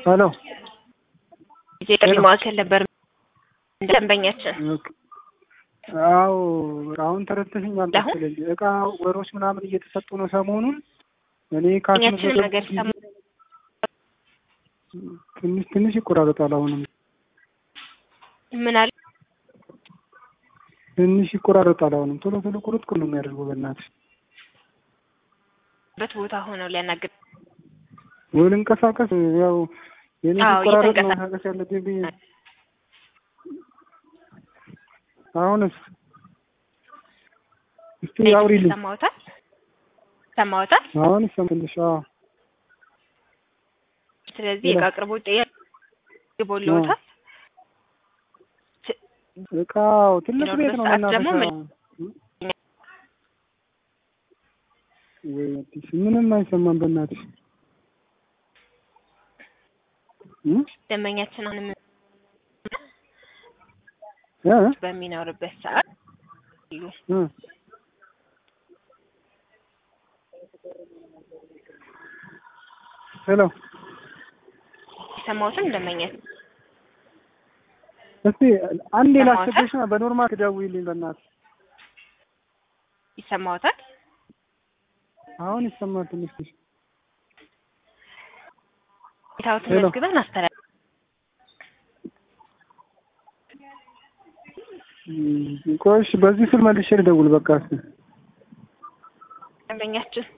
ሄሎ ጊዜ ጥሪ ማዕከል ነበር ደንበኛችን። አዎ አሁን ተረድተሽኛል መሰለኝ። እቃ ወሮች ምናምን እየተሰጡ ነው ሰሞኑን። እኔ ኛችን ነገር ሰማ ትንሽ ትንሽ ይቆራረጣል። አሁንም ምን አለ ትንሽ ይቆራረጣል። አሁንም ቶሎ ቶሎ ቁርጥ ቁር ነው የሚያደርገው። በእናትሽ በት ቦታ ሆነው ሊያናግር ወይ ልንቀሳቀስ። ያው የኔ አዎ፣ ሲቆራረጥ ነው እየተንቀሳቀስ- መንቀሳቀስ ያለብኝ ብዬ አሁንስ እስቲ አውሪልኝ። ሰማውታል ሰማውታል። አሁን ይሰማልሽ? አዎ ስለዚህ የእቃ አቅርቦት ጥያቄ ቦለውታል። እቃው ትልቅ ቤት ነው ሰዓት ደግሞ መናፈሻ። ወይ አዲስ ምንም አይሰማም በእናትሽ እ ደንበኛችን አሁንም እ በሚኖርበት ሰዓት ይሉ እ ሄሎ የሰማሁትን ደንበኛችን እስቲ አንዴ ሰማሁት። ላስቸግርሽ ነው። በኖርማል ትደውይልኝ በእናትሽ። ይሰማውታል። አሁን ይሰማል ትንሽ ትንሽ። ሁኔታዎትን ሄሎ። መዝግበን አስተላል እም፣ ቆይ እሺ፣ በዚህ ስል መልሼ ልደውል በቃ እስኪ ደንበኛችን